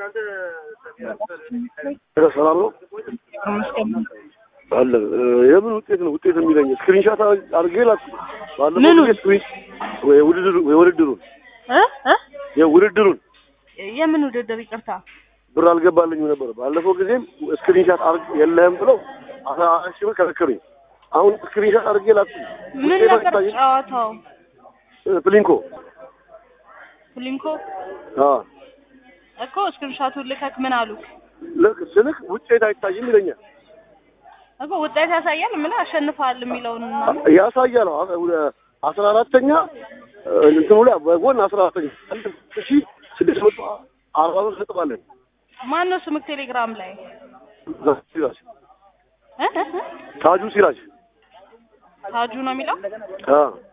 ሰላም ነው አለ። የምን ውጤት ነው ውጤት የሚለኝ? ስክሪንሻት አድርጌ ላኩ። ባለፈው ምኑን? ጊዜ ስክሪን የውድድሩ የውድድሩን እ እ የውድድሩን የምን ውድድር ይቅርታ ብር አልገባልኝም ነበር። ባለፈው ጊዜም ስክሪንሻት አድርግ የለህም ብለው አስራ አራት ሺህ ብር ከለከሉኝ። አሁን ስክሪንሻት አድርጌ ላኩ። ምን ውጤት ነበር አይታይም? ጨዋታው እ ፕሊንኮ ሊንኮ አ እኮ ስክሪንሻቱን ልከክ ምን አሉክ ልክ ስልክ ውጤት አይታይም ይለኛል። እኮ ውጤት ያሳያል ምን አሸንፈሃል የሚለውን ያሳያል። አ- አስራ አራተኛ እንትኑ ላይ በጎን አስራ አራተኛ አንድ ሺህ ስድስት መቶ አርባ ብር ሰጥባለን ማን ነው ስምክ ቴሌግራም ላይ ሲራጅ እ እ እ? ታጁ ሲራጅ ታጁ ነው የሚለው አ